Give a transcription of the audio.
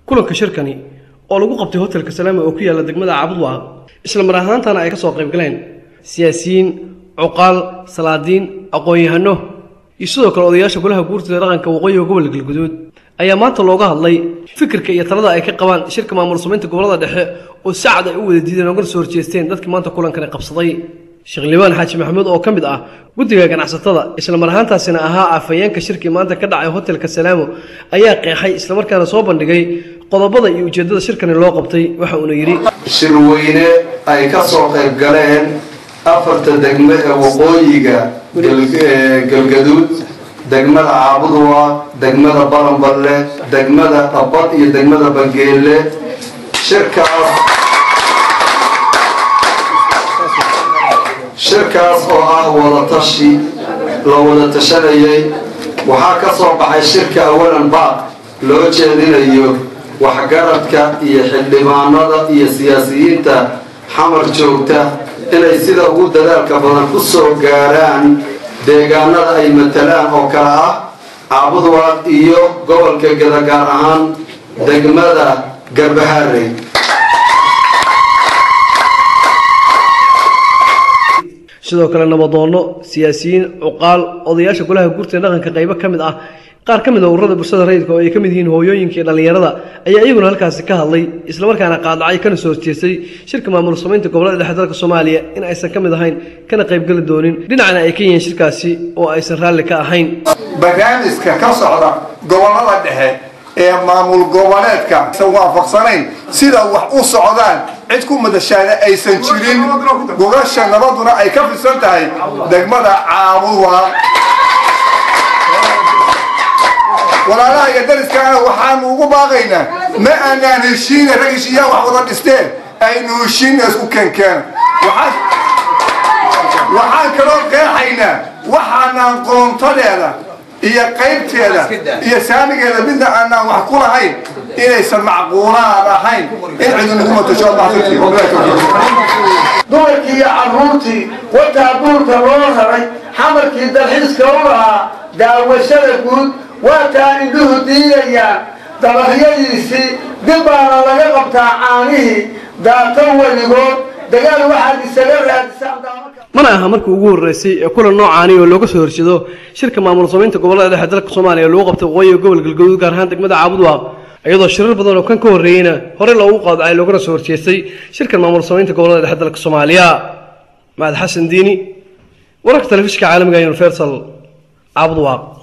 kulanka shirkani oo lagu qabtay hotelka salaama oo ku yaalla degmada caabudwaaq isla mar ahaantana ay ka soo qayb galeen siyaasiyiin cuqaal salaadiin aqoon-yahano iyo sidoo kale odayaasha golaha guurtida dhaqanka waqooyiga gobolka galguduud ayaa maanta looga hadlay fikirka iyo talada ay ka qabaan shirka maamul samaynta gobolada dhexe oo si cad ay u wada diideen oogana soo horjeesteen dadkii maanta kulankani qabsaday sheekh liibaan xaaji maxamuud oo ka mid ah guddiga ganacsatada isla mar ahaantaasina ahaa afhayeenka shirkii maanta ka dhacay hotelka salaamo ayaa qeexay islamarkaana soo bandhigay qodobada iyo ujeeddada shirkani loo qabtay waxa uuna yidhi shirweyne ay ka soo qayb galeen afarta degme ee waqooyiga galgaduud degmada caabudwa degmada balanballe degmada dhabbad iyo degmada bangeelle shirkaas shirkaas oo ah wadatashi la wada tashanayay waxaa ka soo baxay shirka awalan baaq loo jeedinayo waxgaradka iyo xildhibaanada iyo siyaasiyiinta xamar joogta inay sida ugu dadaalka badan ku soo gaaraan deegaanada ay matalaan oo kale ah caabudwaaq iyo gobolka geda gaar ahaan degmada garbahaarey sidoo kale nabadoonno siyaasiyiin cuqaal odayaasha golaha guurta ee dhaqanka qaybo ka mid ah qaar ka mid a ururada bulshada rayidka oo ay ka mid yihiin hooyooyinka iyo dhallinyarada ayaa iyaguna halkaasi ka hadlay islamarkaana qaadacay kana soo horjeestay shirka maamul samaynta gobolada dhexe dalka soomaaliya in aysan ka mid ahayn kana qaybgeli doonin dhinacna ay ka yihiin shirkaasi oo aysan raalli ka ahayn barnaamijka ka socda gobolada dhexe ee maamul goboleedka aysan waafaqsanayn sida wax u socdaan cid ku madashaana aysan jirin gogasha nabaduna ay ka fidsan tahay degmada caabuwa walaalaha iyo dariskaana waxaanu ugu baaqaynaa ma aanaan heshiina rag heshiiyaa wax wada dhisteen aynu heshiina isku keenkeen waxaan kaloo qeexaynaa waxaanaan qoontadeeda iyo qaybteeda iyo saamigeeda midna aanaan wax ku lahayn inaysan macquulaad ahayn in cidu nagu matasho dumarkii iyo carruurtii wataa buurka loo raray xamarkii dalxiiska u lahaa daawashada guud waataa indhuhu diidayaan dabaryadiisii dib baana laga qabtaa caanihii daata weligood dagaal waxaad isaga raadisaan mana aha markii ugu horreysay ee kulan noocaani oo looga soo horjeedo shirka maamul samaynta gobolada dhexe dalka soomaaliya lagu qabtay waqooyiga gobol galgaduud gaar ahaan degmada caabudwaaq iyadoo shirar badan oo kan ka horreeyeyna horey loogu qaadacay loogana soo horjeestay shirkan maamul samaynta gobolada dhexe dalka soomaaliya mahad xasan diini wararka telefishinka caalamiga universal caabudwaaq